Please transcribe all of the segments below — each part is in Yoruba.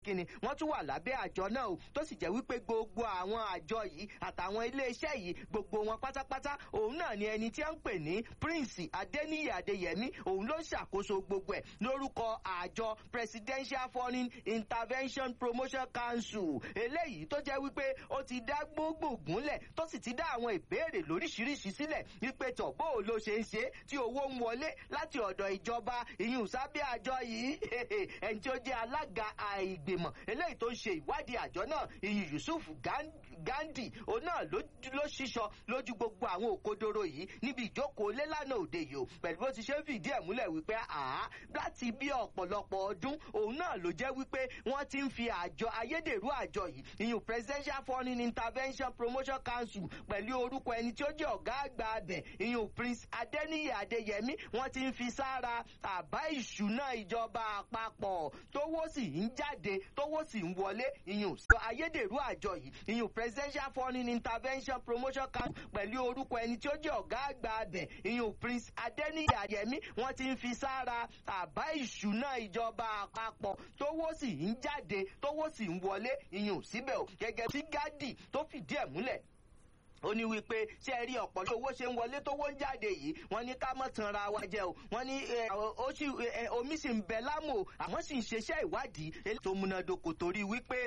kíni wọ́n tún wà lábẹ́ àjọ náà o tó sì jẹ́ wípé gbogbo àwọn àjọ yìí àtàwọn iléeṣẹ́ yìí gbogbo wọn pátápátá òun náà ni ẹni tí wọ́n ń pè ní prince adeniyi adeyemi òun ló ń ṣàkóso gbogbo ẹ̀ lórúkọ àjọ presidential foreign intervention promotion council eléyìí tó jẹ́ wípé ó ti dá gbogbo gúnlẹ̀ tó sì ti dá àwọn ìbéèrè lóríṣiríṣi sílẹ̀ wípé tọ̀ bó o ló ṣe ń ṣe tí owó ń wọlé láti ọ̀dọ̀ ìjọba ìyún sábẹ́ àjọ yìí ẹni tí ó jẹ́ alága àìgbìmọ̀ eléyìí tó ń ṣe ìwádìí àjọ náà ìyún yusuf gandhi òun náà ló ṣíṣọ lójú gbogbo àwọn òkodoro yìí níbi ìjókòó lélànà òde yìí o pẹ̀lú bó ti ṣe ń fìdí ẹ̀ múlẹ̀ wípé àá láti bí ọ̀pọ̀lọpọ̀ ọdún òun náà ló jẹ́ wípé wọ́n ti ń fi àjọ ayédèrú àjọ yìí ìyún presidential foreign intervention promotion council pẹ̀lú orúkọ ẹni tí ó jẹ́ ọ̀gá àgbà abẹ̀ ìyún prince adeniyi adeyemi wọ́n ti ń fi sára àbá ìṣúná ìjọba àpapọ̀ tówó sì ń jáde tówó sì ń wọlé ìyún ayédèrú àjọ yìí ìyún presidential foreign intervention promotion council pẹ̀lú orúkọ ẹni tí ó jẹ́ ọ̀gá àgbà abẹ̀ ìyún prince adeniyi adeyemi wọ́n ti ń fi sára àbá ìṣúná ìjọba àpapọ̀ tówó sì ń jáde tówó sì ń wọlé ìyún síbẹ̀ o gẹ́gẹ́ tí gádì tó fìdí ẹ̀ múlẹ̀ ó ní wípé ṣé ẹ rí ọ̀pọ̀ owó ṣe ń wọlé tówó ń jáde yìí wọ́n ní ká mọ̀ tanra wa jẹ́ o wọ́n ní omi sì ń bẹ lámò àwọn sì ń ṣeṣẹ́ ìwádìí eléyìí tó múnádóko torí wípé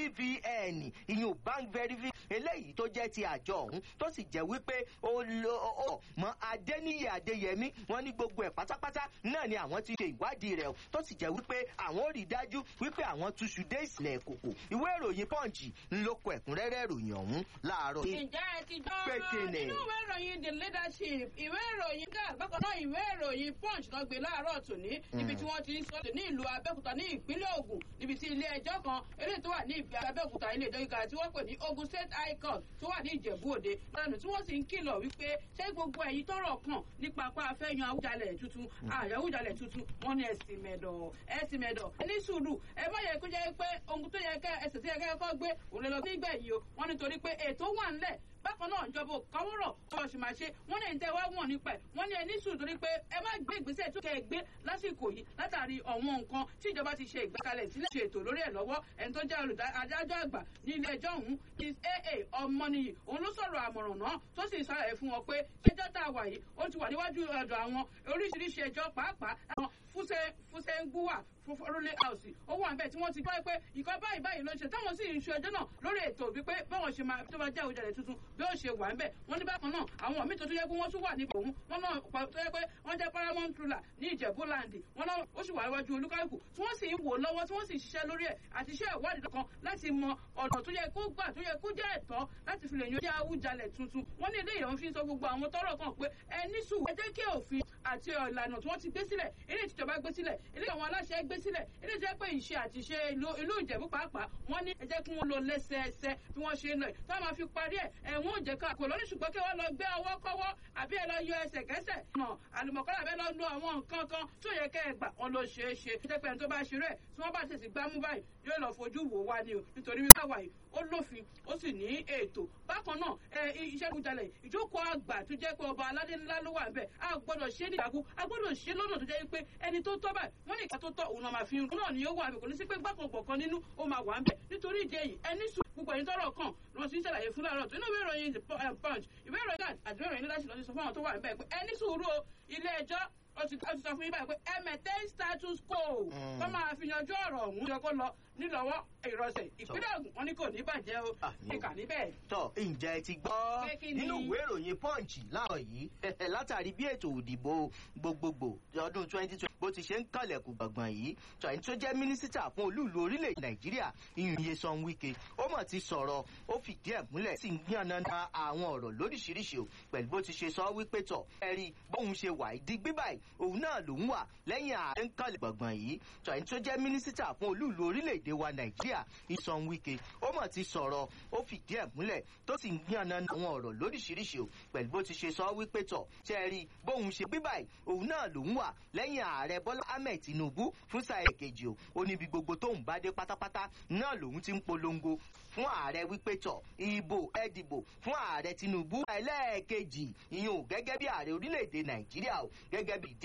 bvn ìyún bank verification eléyìí tó jẹ́ ti àjọ ọ̀hún tó sì jẹ́ wípé ó lọ mọ adéníyè adéyẹmí wọ́n ní gbogbo ẹ̀ pátápátá náà ni àwọn ti ṣe ìwádìí rẹ̀ tó sì jẹ́ wípé àwọn ò rí dájú wípé àwọn túṣu dé ìsìlẹ̀ kòkò ìwé ìròyìn punch ńlọkọ ẹ̀kúnrẹ́rẹ́ ìròyìn ọ̀hún láàárọ̀. ǹjẹ́ ti gbọ́ nínú ìwé ìròyìn the leadership ìwé ìròyìn ká bákan náà ìwé ìròyìn punch náà gbé láàárọ̀ tòní níbi tí wọ́n ti ń sọ ní ìlú abẹ́òkúta ní ìpínlẹ̀ ogun níbi tí ilé ẹjọ́ kan eléyìí tó wà ní ìpínlẹ̀ abẹ́òkúta ilé ẹjọ́ gíga tí wọ́n pè ní ogun state high court tó wà ní ìjẹ̀bú òde lánàá tí wọ́n sì ń kìlọ̀ wípé ṣé gbogbo ẹ̀yin tọrọ kàn nípa apá afẹ́yan awújalẹ̀ tuntun àyàwújalẹ̀ tuntun wọ́n ní ẹ̀sìn mẹ̀dọ̀ ẹ̀sìn mẹ̀dọ̀ ẹ ní sùúrù ẹ má yẹ kó jẹ́ pé ohun tó yẹ kẹ́ ẹsẹ̀ tó yẹ kẹ́ kọ́ gbé òun lè lọ sí ìgbẹ̀yìn o wọ́n nítorí pé ètò wà ńlẹ̀ bákan náà ìjọba òkàwọ́rọ̀ ọ̀rọ̀ sì máa ṣe wọ́n ní ẹ̀ńtẹ́ wá wọ̀n nípa ẹ̀ wọ́n ní ẹni sùn torí pé ẹ má gbé ìgbésẹ̀ tó kẹ́ ẹ gbé lásìkò yìí látàrí ọ̀wọ́n nǹkan tí ìjọba ti ṣe ìgbékalẹ̀ sílẹ̀ ṣe ètò lórí ẹ̀ lọ́wọ́ ẹni tó jẹ́ olùdájọ́ àgbà ní ilé ẹjọ́ ọ̀hún is aa ọmọnìyí òun ló sọ̀rọ̀ àmọ̀ràn náà tó sì sọ̀rọ̀ fún wọn pé ẹjọ́ tá a wà yìí ó ti wà níwájú ọ̀dọ̀ àwọn oríṣiríṣi ẹjọ́ pàápàá àwọn fúnṣẹ́ fúnṣẹ́ ń gbúwà fúnfọ́rọ́lé house ó wà níbẹ̀ tí wọ́n ti gbọ́ pé ìkọ́ báyìí báyìí ló ń ṣe táwọn sì ń ṣe ẹjọ́ náà lórí ètò wípé báwọn ṣe máa tó bá jẹ́ òjàlẹ̀ tuntun bí ó ṣe wà níbẹ̀ wọ́n ní bákan náà àwọn míì tó tó yẹ pé wọ́n tún wà níbẹ̀ òun wọ́n náà tó yẹ pé wọ́n jẹ́ paramount ruler ní ìjẹ̀bú land wọ́n náà ó sì wà níwájú olúkálùkù tí wọ́n sì ń wò lọ́wọ́ tí wọ́n sì ṣiṣẹ́ lórí ẹ̀ àti iṣẹ́ ìwádìí kan láti mọ ọ̀nà tó yẹ kó gbà tó yẹ kó jẹ́ ẹ̀tọ́ láti fi lè yan jẹ́ awújalẹ̀ tuntun wọ́n ní ilé ìyẹn fi ń sọ gbogbo àwọn tọ́rọ̀ kan pé ẹni sùn ẹ jẹ́ kí òfin àti ìlànà tí wọ́n ti gbé sílẹ̀ ilé ìtìjọba gbé sílẹ̀ ilé àwọn aláṣẹ gbé sílẹ̀ ilé ìjẹ́ pé ìṣe àti ìṣe ìlú ìjẹ̀bú pàápàá wọ́n ní ẹ jẹ́ kí wọ́n lọ lẹ́sẹẹsẹ bí wọ́n ṣe ń lọ ẹ̀ tó máa fi parí ẹ̀ ẹ̀wọ̀n òjẹ̀ ká kò lórí ṣùgbọ́n kí wọ́n lọ gbé ọwọ́ kọ́wọ́ àbí ẹ lọ yọ ẹsẹ̀ kẹsẹ̀ nà àlùmọ̀kọ́lá bẹ́ẹ̀ lọ lo àwọn nǹkan kan tó yẹ kẹ́ ẹ gbà wọn ló ṣeé ṣe ṣe pé ẹni tó bá ṣe rẹ̀ tí wọ́n bá tètè gbámú báyìí yóò lọ fojú wò wá ni o nítorí wípé àwa yìí ó lófin ó sì ní ètò bákan náà ẹ iṣẹ́ ìjàlẹ̀ ìjókòó àgbà tó jẹ́ pé ọba aládé ńlá ló wà bẹ́ẹ̀ a gbọ́dọ̀ ṣe ní ìdàkú a gbọ́dọ̀ ṣe lọ́nà tó jẹ́ pé ẹni tó tọ́ báyìí wọ́n ní ìka tó tọ́ òun náà máa fi rún náà ni yóò wà bẹ̀ kò ní sí pé gbàkan gbọ̀kan nínú ó máa wà ń bẹ̀ nítorí ìdí èyí ẹni sùn gbogbo ẹni tọrọ kan lọ sí ṣàlàyé fún láàárọ̀ tó inú ìwé ìròyìn punch ìwé ìròyìn àti ìwé ìròyìn níláṣẹ lọ sí sọ fún àwọn tó wà ń bẹ̀ pé ẹni sùúrù o ilé ẹjọ́ ó ti sọ fún yín báyìí pé ẹ maintain status quo kó máa fi yanjú ọ̀rọ̀ ọ̀hún yẹ kó lọ nílọ́wọ́ ìrọsẹ̀ ìpínlẹ̀ Ògùn wọn ni kò ní bàjẹ́ o ìkà níbẹ̀. tọ ǹjẹ́ ẹ ti gbọ́ nínú ìwé ìròyìn punch láàárọ̀ yìí látàrí bí ètò òdìbò gbogbogbò ọdún twenty twenty bó ti ṣe ń kànlẹ̀kùn gbọ̀ngbọ̀n yìí tọ̀yìn tó jẹ́ mínísítà fún olúùlú orílẹ̀ nàìjíríà ìyún Nyesom Wike ó mọ̀ ti sọ̀rọ̀ ó fìdí ẹ̀ múlẹ̀ sì ń yànnàna àwọn ọ̀rọ̀ lóríṣiríṣi o pẹ̀lú bó ti ṣe sọ wípé tọ̀ ẹ̀rí bóun ṣe wà ìdí gbígbà òun náà lòún wà lẹ́yìn ààrẹ ń kànlẹ̀ gbọ̀ngbọ̀n yìí tọ̀yìn tó jẹ́ mínísítà fún olúùlú orílẹ̀-èdè wa nàìjíríà Nyesom Wike ó mọ̀ ti sọ̀rọ̀ ó fìdí ẹ̀ múlẹ̀ tó sì ń yànnàna àwọn ọ̀rọ̀ lóríṣiríṣi o pẹ̀lú bó ti ṣe sọ wípé tọ̀ ṣẹ́ẹ̀rí bóun ṣe gbígbà òun náà lòún wà lẹ́yìn ààrẹ bọ́lá ahmed tinubu fún sáà èkejì o ó níbi gbogbo tóun bá dé pátápátá náà lòun ti ń polongo fún ààrẹ wípé tọ̀ ìbò ẹ dìbò fún ààrẹ tinubu ẹlẹ́ẹ̀kejì ìyẹn ò gẹ́gẹ́ bí ààrẹ orílẹ̀-èdè nàìjíríà o gẹ́gẹ́ bí